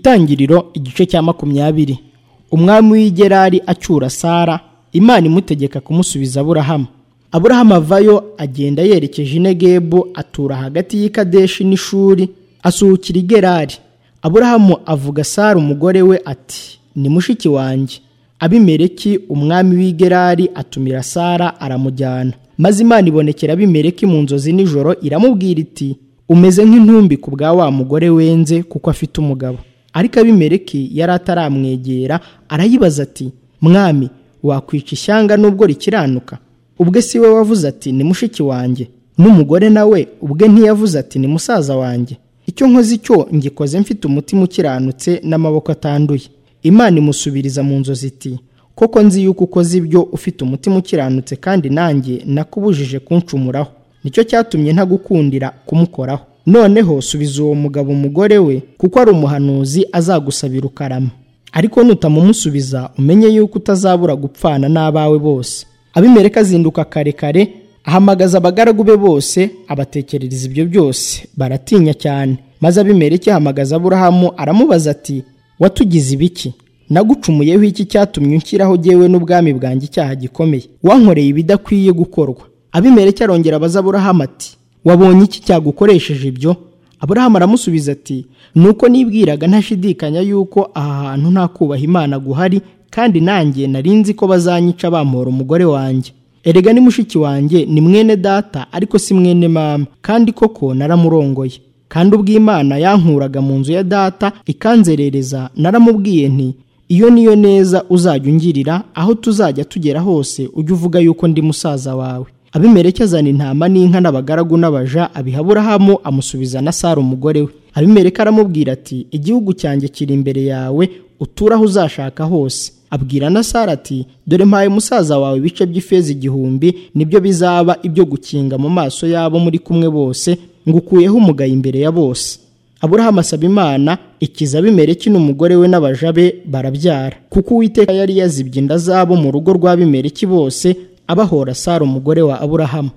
itangiriro igice cya makumyabiri umwami w'igerari acyura sara imana imutegeka kumusubiza aburahamu aburahamu avayo agenda yerekeje inegebu atura hagati y'ikadeshi n'ishuri asuhukira i gerari aburahamu avuga sara umugore we ati ni mushiki wanjye abimereki umwami w'igerari atumira sara aramujyana maze imana ibonekera abimereki mu nzozi nijoro iramubwira iti umeze nk'intumbi ku bwa wa mugore wenze kuko afite umugabo ariko abimereki yari ataramwegera arayibaza ati mwami wakwica ishyanga nubwo rikiranuka ubwe si we wavuze ati ni mushiki wanjye n'umugore nawe ubwe ntiyavuze ati ni musaza wanjye icyo nkoze icyo ngikoze mfite umutima ukiranutse n'amaboko atanduye imana imusubiriza mu nzozi iti koko nzi yuko ukoze ibyo ufite umutima ukiranutse kandi nanjye nakubujije kunshumuraho nicyo cyatumye ntagukundira kumukoraho noneho subiza uwo mugabo umugore we kuko ari umuhanuzi azagusabira ukarama ariko nutamumusubiza umenye yuko utazabura gupfana n'abawe bose abimereka azinduka kare kare ahamagaza abagaragu be bose abatekerereza ibyo byose baratinya cyane maze abimereke ahamagaza aburahamu aramubaza ati watugize ibiki nagucumuyeho iki cyatumye unshyiraho jyewe n'ubwami bwanjye icyaha gikomeye wankoreye ibidakwiye gukorwa abimereke arongera abaza aburahamu ati wabonye iki cyagukoresheje ibyo aburahamu aramusubiza ati nuko nibwiraga ntashidikanya yuko aha hantu nta kubaha imana guhari kandi nanjye nari nzi ko bazanyica bampora umugore wanjye erega ni mushiki wanjye ni mwene data ariko si mwene mama kandi koko naramurongoye kandi ubwo imana yankuraga mu nzu ya data ikanzerereza naramubwiye nti iyo niyo neza uzajya ungirira aho tuzajya tugera hose ujye uvuga yuko ndi musaza wawe abimereke azana intama n'inka n'abagaragu n'abaja abiha aburahamu amusubiza na sara umugore we abimereke aramubwira ati igihugu cyanjye kiri imbere yawe uture aho uzashaka hose abwira na sara ati dore mpaye musaza wawe ibice by'ifeza igihumbi nibyo bizaba ibyo gukinga mu maso yabo muri kumwe bose ngukuyeho umugayo imbere ya bose aburahamu asaba imana ikiza abimereki n'umugore we n'abaja be barabyara kuko uwiteka yari yazibye inda zabo mu rugo rw'abimereki bose abahora sara umugore wa aburahamu